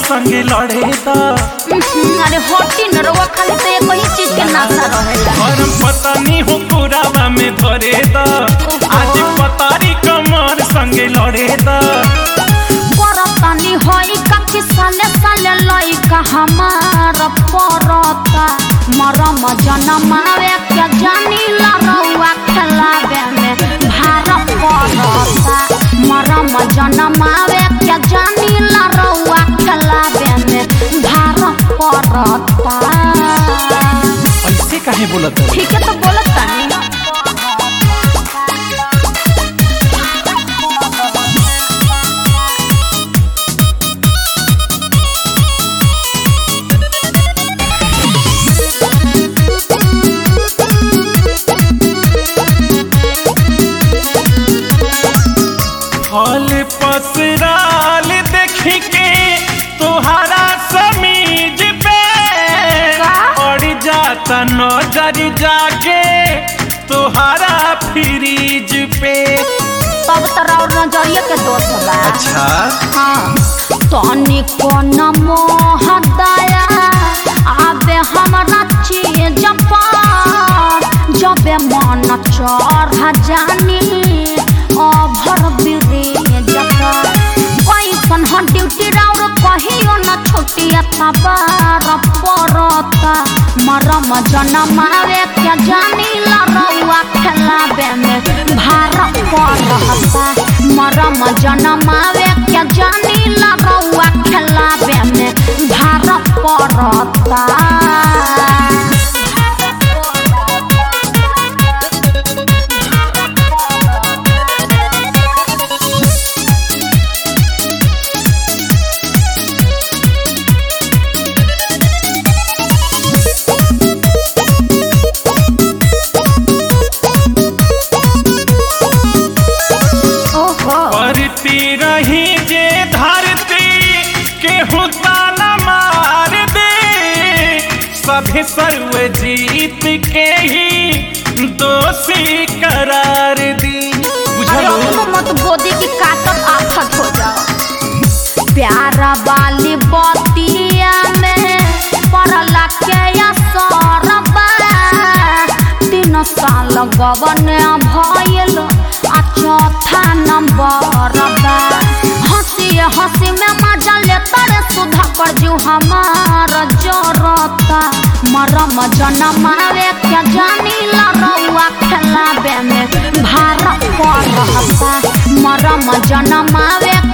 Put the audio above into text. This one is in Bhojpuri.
संगे लड़े दा हम्म, अरे होटी न रउआ खाली तो एक ही चीज के नाशा रहेला गरम पतानी हो पुरावा में धरे दा आज पतारी कमर संगे लड़े दा परतानी होई कखी साले साले लइका हमार परता मरम जनमावे के जानी ला रउआ खेलावे में भार परता मरम जनमावे के जानी ला रउआ खेलावे में भार परता ऐसे काहे बोलत है ठीक है तो बोलत तानी फल पसराल देख के तोहरा समीज पे का? पड़ जाता नजर जाके तोहरा फ्रीज पे तब तोरा और नजरिया के दोष बा अच्छा तनिको न मोह दया आबे हमरा चीज पर जबे मन चढ़ जानी अभर ब्रिज पर कैसन ह ड्यूटी राउर कहियो न छोटिया तबार परता मरम जनमावे के जानी ला रउआ खेलावे में भार परता मरम जनमावे के जानी ला रउआ खेलावे में भार परता ओहो करती रही जे धरती केहू ताना मार दे सभी सर्व जीत के ही दोषी करार दी अरे बुझलो अपनो मत गोदी की काटत आफत हो जाओ प्यारा वाली बतिया में पड़ला के असरबा तीन साल गवन भइल आ चौथा नंबर बा हंसी हंसी में मजा लेता रे सुधा कर जू हमार जरता मरम जनमावे के जानी ला रउआ खेलावे में भार पड़ता मरम जनमावे